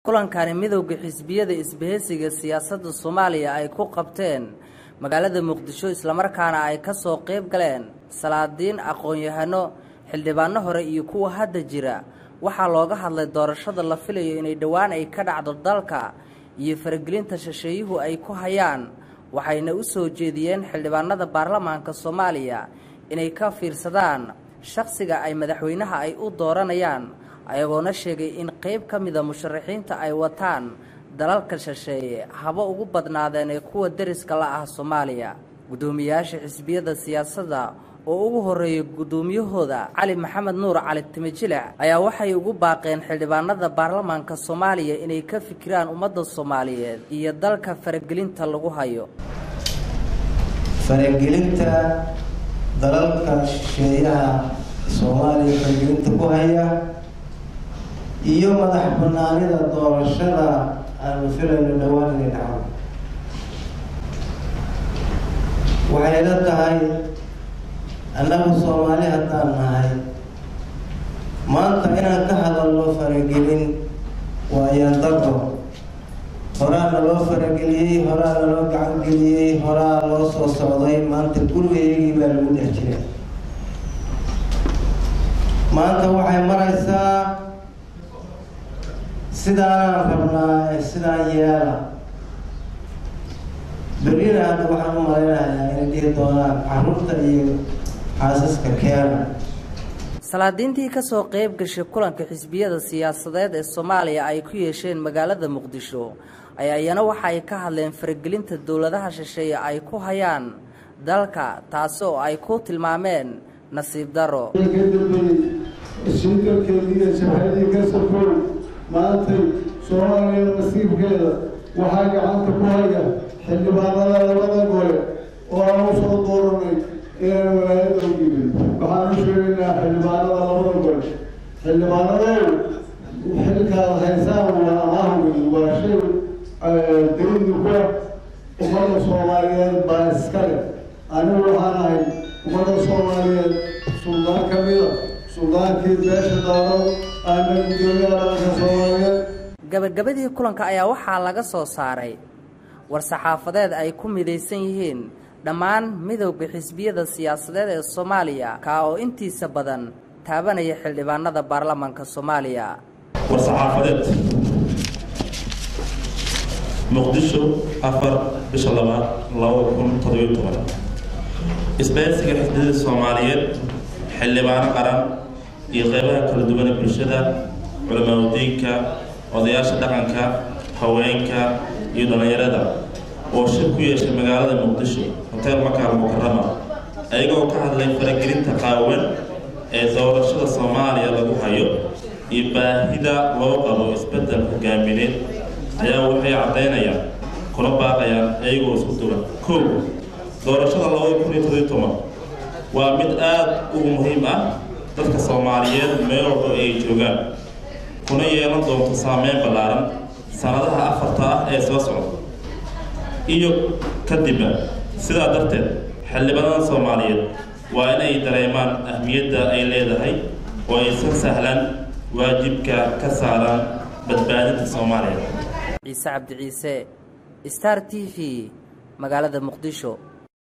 kulankani midowda xisbiyada isbaheysiga siyaasadda soomaaliya ay ku qabteen magaalada muqdisho islamarkaana ay ka soo qayb galeen salaadiin aqoon-yahano xildhibaano hore iyo kuwa hadda jira waxaa looga hadlay doorashada la filayo inay dhowaan ay ka dhacdo dalka iyo faragelinta shisheeyuhu ay ku hayaan waxayna u soo jeediyeen xildhibaanada baarlamaanka soomaaliya inay ka fiirsadaan shakhsiga ay madaxweynaha ay u dooranayaan ayagoona sheegay in qayb ka mida musharaxiinta ay wataan dalalka shisheeye haba ugu badnaadeen ee kuwa deriska la ah soomaaliya guddoomiyayaasha xisbiyada siyaasadda oo ugu horreeyay guddoomiyahooda cali maxamed nuur cali timijilic ayaa waxay ugu baaqeen xildhibaanada baarlamaanka soomaaliya inay ka fikiraan ummadda soomaaliyeed iyo dalka faragelinta lagu hayo faragelinta dalalka shisheeyaha soomaaliya faragelinta ku haya iyo madax banaanida doorashada aanu filayno dhowaan inay dhacdo waxay la tahay annagu soomaali haddaan nahay maanta inaan ka hadalno faragelin waa yandaro horaa naloo farageliyey horaa naloo gacangeliyey horaa loo soo socday maanta gurigayagii baa lagu dhex jira maanta waxay maraysaa sidaanaan rabnaa sidaan yeela berrina hadda waxaan u malaynayaa inay dhihi doonaan caruurta iyo xaasaska keena salaadiintii ka soo qayb gashay kulanka xisbiyada siyaasadeed ee soomaaliya ay ku yeesheen magaalada muqdisho ayaa iyana waxa ay ka hadleen faragelinta dowladaha shisheeye ay ku hayaan dalka taasi oo ay ku tilmaameen nasiib daro ishiidalkeediiyo jabhadii kasakow maantay soomaaliya nasiibkeeda waxaa gacanta ku haya xildhibaanada labada gole oo aan u soo dooranay inaan walaayada u yimid waxaan u sheegaynaa xildhibaanada labada gole xildhibaanadow xilkaad haysaan waa amahwi waa shay dawlada kuwa ummadda soomaaliyeed baa iskale anigu waxaan ahay ummadda soomaaliyeed suldaan ka mida suldaankii beesha daaro aana gudoomiyaha dhalanka soomaaliyeed gabagabadii kulanka ayaa waxaa laga soo saaray war-saxaafadeed ay ku midaysan yihiin dhammaan midowda xisbiyada siyaasadeed ee soomaaliya kaa oo intiisa badan taabanaya xildhibaanada baarlamaanka soomaaliya war-saxaafadeed muqdisho afar bisha labaad laba kun toddobiyo toban isbahaysiga xisbiyada soomaaliyeed xildhibaano qaran iyo qeybaha kala duwana bulshada culamaadudiinka odayaasha dhaqanka haweenka iyo dhallinyarada oo shir ku yeeshay magaalada muqdisho hoteel makaal mukarama ayagoo ka hadlay faragelinta qaawan ee doorashada soomaaliya lagu hayo iyo baahida loo qabo isbeddel hogaamineed ayaa waxay caddaynayaan kuna baaqayaan iyagoo isku duwan kow doorashada labada kun iyo toddobiyo toban waa mid aada ugu muhiim ah dadka soomaaliyeed meel walba ay joogaan kuna yeelan doonto saameyn ballaaran sanadaha afarta ah ee soo socda iyo kadibba sidaa darteed xildhibaanada soomaaliyeed waa inay dareemaan ahmiyadda ay leedahay oo aysan sahlan waajibka ka saaran badbaadinta soomaaliya ciise cabdi ciise star t v magaalada muqdisho